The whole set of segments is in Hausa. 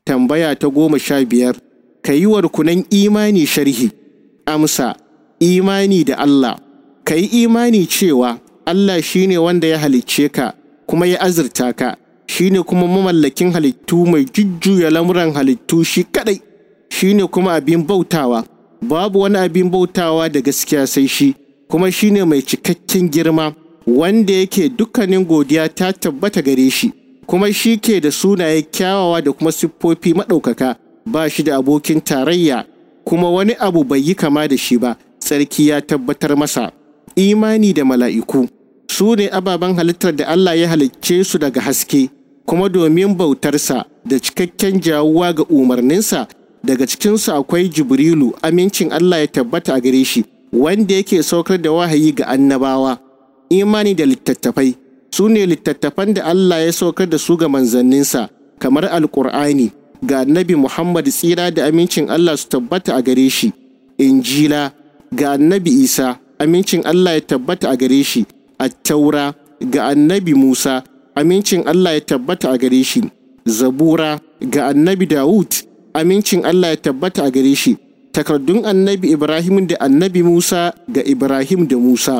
Tambaya ta goma sha biyar, ka yi wa rukunan imani sharhi. Amsa, imani da Allah. Ka yi imani cewa Allah shi ne wanda ya halicce ka kuma ya azurta ka, shi ne kuma mamallakin halittu mai jujjuya lamuran halittu shi kadai, shi ne kuma abin bautawa. Babu wani abin bautawa da gaskiya sai shi, kuma shi ne mai cikakken girma, wanda yake dukkanin godiya ta tabbata gare shi. kuma shi ke da sunaye kyawawa da kuma siffofi maɗaukaka ba shi da abokin tarayya kuma wani abu bai yi kama da shi ba tsarki ya tabbatar masa imani da mala'iku su ne ababen halittar da Allah ya halicce su daga haske kuma domin bautarsa da cikakken jawuwa ga umarninsa daga cikinsu akwai jibrilu amincin Allah ya tabbata a gare shi wanda yake saukar da wahayi ga annabawa imani da littattafai su ne littattafan da Allah ya saukar da su ga manzanninsa kamar alkur'ani ga annabi Muhammad tsira da amincin Allah su tabbata a gare shi injila ga annabi Isa amincin Allah ya tabbata a gare shi attaura ga annabi Musa amincin Allah ya tabbata a gare shi zabura ga annabi Dawud amincin Allah ya tabbata a gare shi takardun annabi Ibrahim da annabi Musa ga Ibrahim da Musa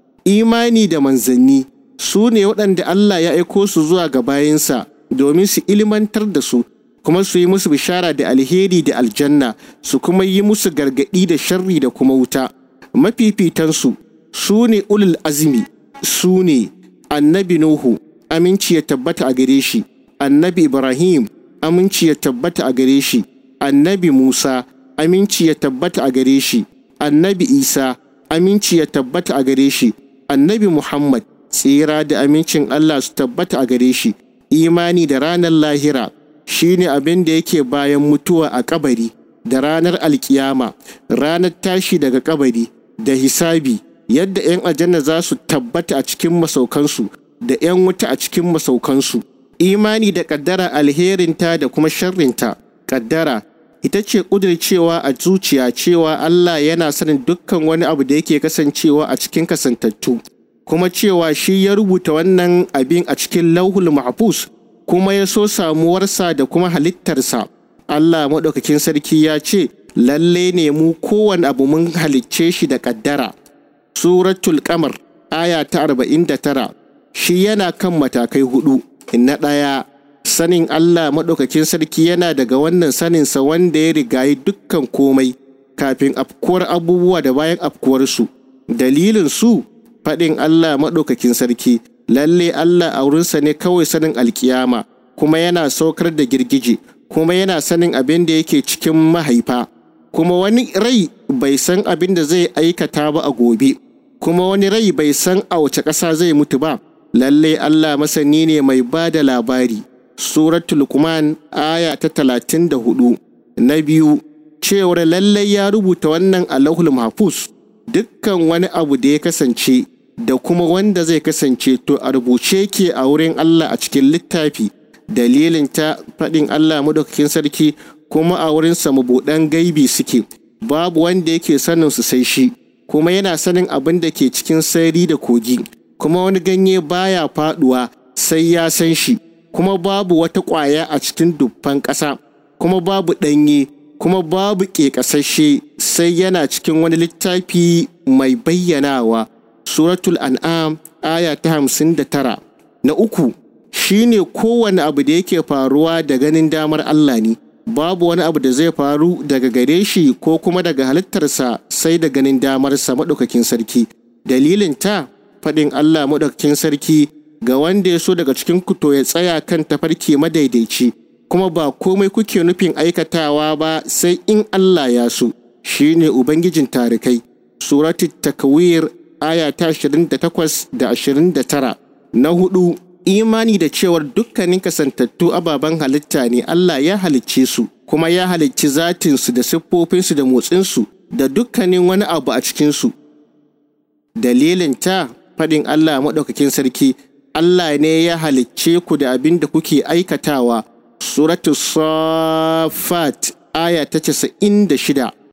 imani da manzanni su ne waɗanda Allah ya aiko su zuwa ga bayansa domin su ilimantar da su kuma su yi musu bishara da alheri da aljanna su kuma yi musu gargaɗi da sharri da kuma wuta mafifitansu su ne ulul azumi su ne annabi nuhu aminci ya tabbata a gare shi annabi ibrahim aminci ya tabbata a gare shi annabi musa aminci ya tabbata a gare shi annabi isa aminci ya tabbata a gare shi annabi muhammad tsira da amincin Allah su tabbata a gare shi imani da ranar lahira shine abin da yake bayan mutuwa a kabari da ranar alkiyama ranar tashi daga kabari da hisabi yadda 'yan aljanna za su tabbata a cikin masaukansu da 'yan wuta a cikin masaukansu imani da kaddara alherinta da kuma sharrinta kaddara ita ce ƙudurcewa a zuciya cewa Allah yana sanin dukkan wani abu da yake kasancewa a cikin kasantattu kuma cewa shi ya rubuta wannan abin a cikin lauhul mahfuz kuma ya so samuwarsa da kuma halittarsa Allah maɗaukakin sarki ya ce lalle ne mu kowane abu mun halicce shi da ƙaddara suratul kamar aya ta arba'in da tara shi yana kan matakai hudu na ɗaya sanin Allah maɗaukakin sarki yana daga wannan saninsa wanda ya rigayi dukkan komai kafin afkuwar abubuwa da bayan afkuwarsu dalilin su faɗin Allah maɗaukakin sarki, lalle Allah a wurinsa ne kawai sanin alkiyama, kuma yana saukar da girgije, kuma yana sanin abin da yake cikin mahaifa, kuma wani rai bai san abin da zai aikata ba a gobe, kuma wani rai bai san a wace ƙasa zai mutu ba, lalle Allah masani ne mai ba da labari. Suratul Luqman aya ta talatin da hudu. Na biyu, cewar lallai ya rubuta wannan a lahul mahfuz dukkan wani abu da ya kasance da kuma wanda zai kasance to a rubuce ke a wurin Allah a cikin littafi dalilin ta faɗin Allah madaukakin sarki kuma a wurin sa mabuɗan gaibi suke babu wanda yake sanin su sai shi kuma yana sanin abin da ke cikin sairi da kogi kuma wani ganye baya faɗuwa sai ya san shi kuma babu wata ƙwaya a cikin dubban ƙasa kuma babu ɗanye kuma babu ƙeƙasashe sai yana cikin wani littafi mai bayyanawa suratul an'am aya ta hamsin da tara na uku shine kowane abu da yake faruwa da ganin damar Allah ne babu wani abu da zai faru daga gare shi ko kuma daga halittarsa sai da ganin damarsa maɗaukakin sarki dalilin ta faɗin Allah maɗaukakin sarki ga wanda ya so daga cikin kuto ya tsaya kan tafarki madaidaici kuma ba komai kuke nufin aikatawa ba sai in Allah ya so shine ubangijin tarikai suratul takwir aya ta 28 da 29 na hudu imani da cewar dukkanin kasantattu ababen halitta ne Allah ya halicce su kuma ya halicci zatinsu da siffofinsu da motsinsu da dukkanin wani abu a cikinsu dalilin ta faɗin Allah maɗaukakin sarki Allah ne ya halicce ku da abin da kuke aikatawa suratu safat aya ta 96